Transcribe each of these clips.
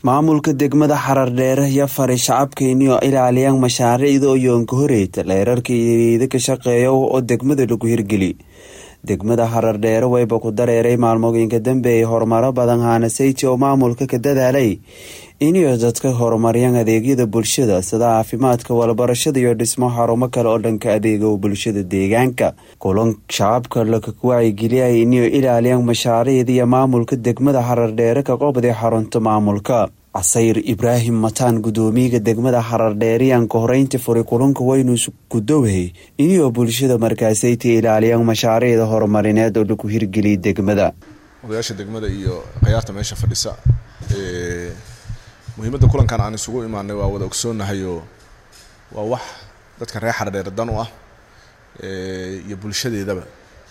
maamulka degmada xarardheere iyo fari shacabka inuu ilaaliyaan mashaariicda oyoonka horeyta leerarka iyada ka shaqeeya oo degmada lagu hirgeli degmada xarardheere wayba ku dareeray maalmooyinka dambeeyay horumaro badan haanasayti oo maamulka ka dadaalay inuu dadka horumariyaan adeegyada bulshada sida caafimaadka walabarashada iyo dhismo xarumo kale oo dhanka adeega bulshada deegaanka kulan shacabka lakaku wacyigeliyay inuu ilaaliyaan mashaariicda iyo maamulka degmada xarardheere ka qobday xarunta maamulka casayr ibraahim mataan gudoomiyaga degmada xarardheeriyaan ka horeynta furay kulanka waynu gudowhay inuu bulshada markaasayti ilaaliyaan mashaariicda horumarineed oo lagu hirgeliyay degmada odayaasha degmada iyo khiyaarta meesha fadhisa muhiimadda kulankan aan isugu imaanay waa wada ogsoonahayo waa wax dadka reer xardheer dan u ah iyo bulshadeedaba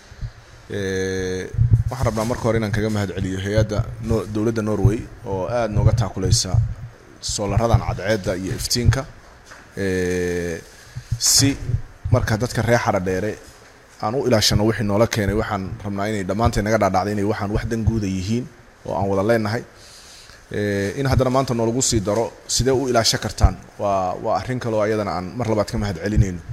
waxaan rabnaa marka hore inaan kaga mahad celiyo hay-adda no dowladda norway oo aada nooga taakuleysa soolaradan cadceedda iyo iftiinka si marka dadka reer xaradheere aan u ilaashano wixii noola keenay waxaan rabnaa inay dhammaanteen naga dhaadhacday inay waxaan wax dan guuda yihiin oo aan wada leenahay in haddana maanta noolagu sii daro sidee u ilaasho kartaan waa waa arrin kaleo ayadana aan mar labaad ka mahad celinayno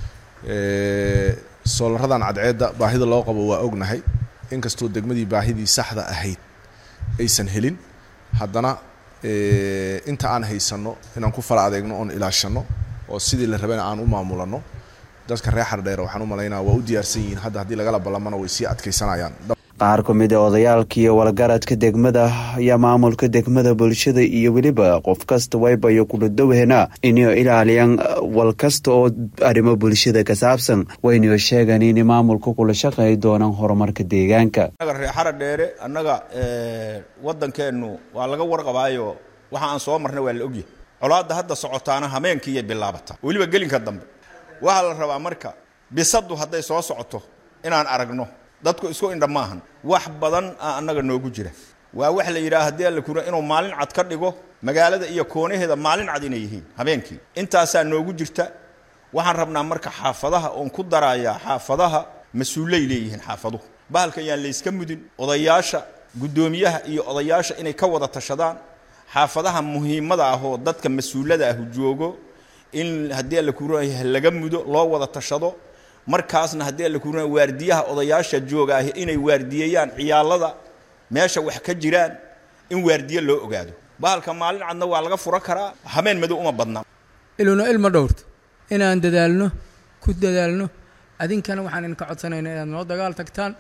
soolaradan cadceedda baahida loo qabo waa ognahay inkastoo degmadii baahidii saxda ahayd aysan helin haddana inta aan haysanno inaan ku fala adeegno oon ilaashano oo sidii la rabana aan u maamulano dadka reer xardheere waxaan u malaynaya waa u diyaarsan yihiin hadda haddii lagala ballamana way sii adkaysanayaan qaar ka mid a odayaalka iyo walgaradka degmada iyo maamulka degmada bulshada iyo weliba qof kasta waybayo kula dowhena inuu ilaaliyaan wal kasta oo arrimo bulshada ka saabsan waynu sheegan in maamulka kula shaqeey doonaan horumarka deegaanka annaga reer xaradheere annaga waddankeennu waa laga warqabaayo waxa aan soo marnay waa la ogyahay colaadda hadda socotaana hameenkiiyay bilaabataa weliba gelinka dambe waxaa la rabaa marka bisaddu hadday soo socoto inaan aragno dadku isku indha maahan wax badan a annaga noogu jira waa wax la yidhaha haddii alla kura inuu maalin cad ka dhigo magaalada iyo koonaheeda maalin cad inay yihiin habeenkii intaasaa noogu jirta waxaan rabnaa marka xaafadaha oon ku darayaa xaafadaha mas-uulay leeyihiin xaafaduhu bahalka yaan layska mudin odayaasha guddoomiyaha iyo odayaasha inay ka wada tashadaan xaafadaha muhiimada ah oo dadka mas-uulada ahu joogo in haddii alla kura laga mudo loo wada tashado markaasna haddii alla kurana waardiyaha odayaasha jooga ahi inay waardiyeeyaan ciyaalada meesha wax ka jiraan in waardiye loo ogaado bahalka maalin cadna waa laga fura karaa habeen madow uma badnaa iluna ilma dhowrto inaan dadaalno ku dadaalno adinkana waxaan idinka codsanaynaa inaad noo dagaal tagtaan